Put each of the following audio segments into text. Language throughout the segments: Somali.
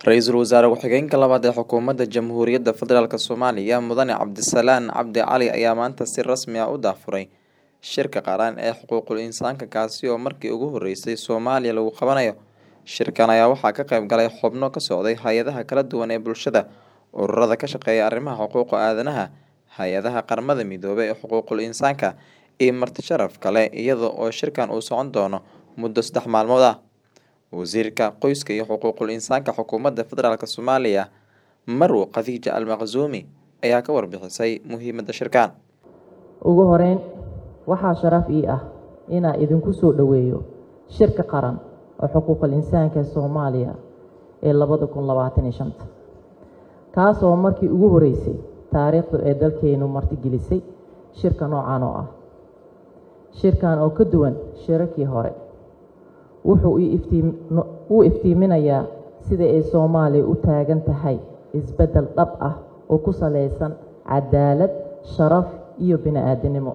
Ra-iisul Wasaare Ku-xigeenka labaad ee Xukuumadda Jamhuuriyadda Federaalk Soomaaliya Mudane Cabdisalaan Cabdi Cali ayaa maanta si rasmi ah u daahfuray shirka qaran ee xuquuqul insaanka kaasi oo markii ugu horeysay Soomaaliya lagu qabanayo. Shirkan ayaa waxaa ka qayb galay xubno ka socday hay'adaha kala duwan ee bulshada, ururada ka shaqeeya arrimaha xuquuqa aadanaha, hay'adaha Qaramada Midoobay ee xuquuqul insaanka, iyo marti sharaf kale iyada oo shirkan uu socon doono muddo saddex maalmood ah. Wasiirka Qoyska iyo Xuquuqul Insaanka Xukuumadda Federaalk Soomaaliya Marwo Khadija Al Maqsuumi ayaa ka warbixisay muhiimadda shirkan. ugu horeyn waxaa sharaf ii ah inaan idinku soo dhoweeyo shirka qaran oo xuquuqul insaanka ee soomaaliya ee labada kun labaatan iyo shanta kaas oo markii ugu horeysay taariikhdu ee dalkeenu martigelisay shirka noocan oo ah shirkan oo ka duwan shirarkii hore wuxuu u iftiiminayaa sida ay soomaaliya u taagan tahay isbeddel dhab ah oo ku saleysan cadaalad sharaf iyo bini-aadinimo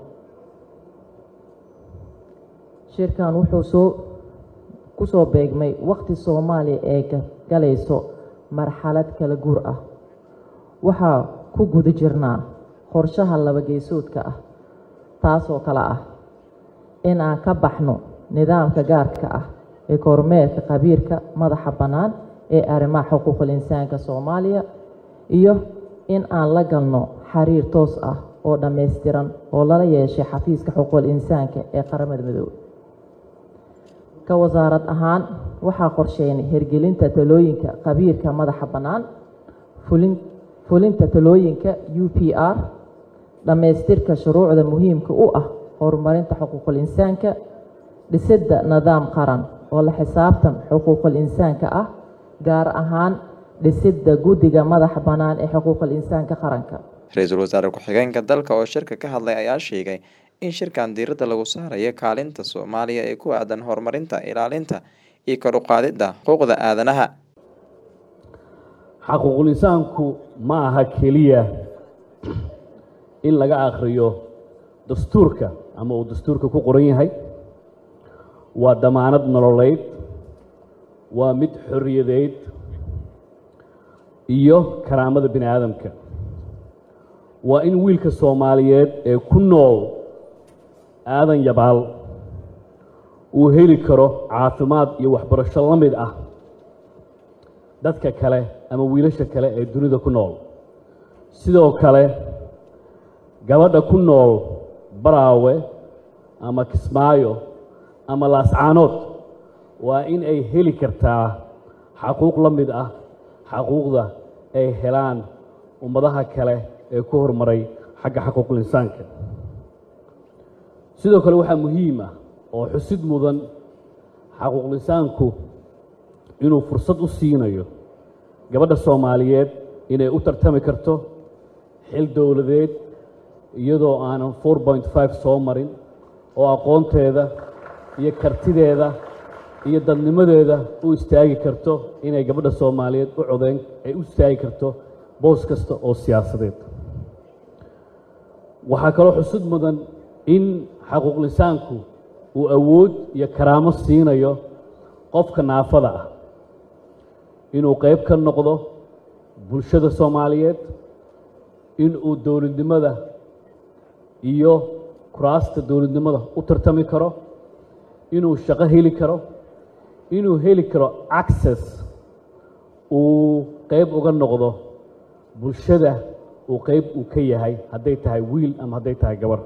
shirkan wuxuu soo ku soo beegmay waqti soomaaliya ee galayso marxalad kala guur ah waxaa ku guda jirnaa qorshaha laba geesoodka ah taasoo kale ah in aan ka baxno nidaamka gaarka ah ee kormeerka khabiirka madaxa bannaan ee arrimaha xuquuqul insaanka soomaaliya iyo in aan la galno xiriir toos ah oo dhammaystiran oo lala yeeshay xafiiska xuquuqul insaanka ee qaramada midoobey ka wasaarad ahaan waxaa qorsheynay hirgelinta talooyinka khabiirka madaxa bannaan fulin fulinta talooyinka u p r dhammaystirka shuruucda muhiimka u ah horumarinta xuquuqul insaanka dhisidda nidaam qaran oo la xisaabtan xuquuqul insaanka ah gaar ahaan dhisidda guddiga madaxa bannaan ee xuquuqul insaanka qaranka Ra-iisul Wasaare Ku-xigeenka dalka oo shirka ka hadlay ayaa sheegay in shirkan diiradda lagu saarayo kaalinta Soomaaliya ee ku aadan horumarinta, ilaalinta iyo kor u qaadidda xuquuqda aadanaha. xaquuqul insaanku ma aha keliya in laga akhriyo dastuurka ama uu dastuurka ku qoran yahay waa damaanad nololeyd waa mid xorriyadeed iyo karaamada bini aadamka waa in wiilka soomaaliyeed ee ku nool aadan yabaal uu heli karo caafimaad iyo waxbarasho la mid ah dadka kale ama wiilasha kale ee dunida ku nool sidoo kale gabadha ku nool baraawe ama kismaayo ama laascaanood waa in ay heli kartaa xaquuq la mid ah xaquuqda ay helaan ummadaha kale ee ku horumaray xagga xaquuqul insaanka sidoo kale waxaa muhiim ah oo xusid mudan xaquuqul insaanku inuu fursad u siinayo gabadha soomaaliyeed inay u tartami karto xil dowladeed iyadoo aanan four point five soo marin oo aqoonteeda iyo kartideeda iyo dadnimadeeda u istaagi karto inay gabadha soomaaliyeed u codeyn ay u istaagi karto boos kasta oo siyaasadeed waxaa kaloo xusud mudan in xaquuqlisaanku uu awood iyo karaamo siinayo qofka naafada ah inuu qayb ka noqdo bulshada soomaaliyeed inuu dowladnimada iyo kuraasta dowladnimada u tartami karo inuu shaqo heli karo inuu heli karo access uu qayb uga noqdo bulshada uu qayb uu ka yahay hadday tahay wiil ama hadday tahay gabar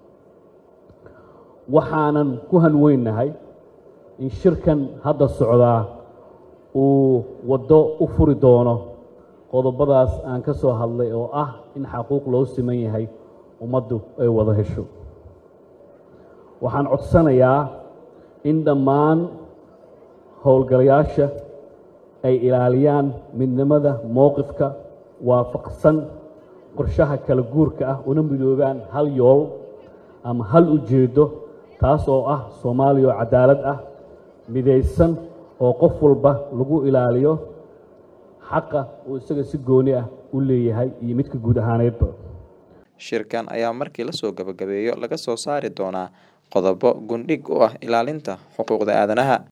waxaanan ku hanweynahay in shirkan hadda socdaa uu waddo u furi doono qodobadaas aan ka soo hadlay oo ah in xaquuq loo siman yahay ummaddu ay wada hesho waxaan codsanayaa in dhammaan howlgalayaasha ay ilaaliyaan midnimada mowqifka waafaqsan qorshaha kala guurka ah una midoobaan hal yool ama hal ujeeddo taas oo ah soomaaliya oo cadaalad ah midaysan oo qof walba lagu ilaaliyo xaqa uu isaga si gooni ah u leeyahay iyo midka guud ahaaneedba shirkan ayaa markii lasoo gabagabeeyo laga soo saari doonaa qodobo gundhig u ah ilaalinta xuquuqda aadanaha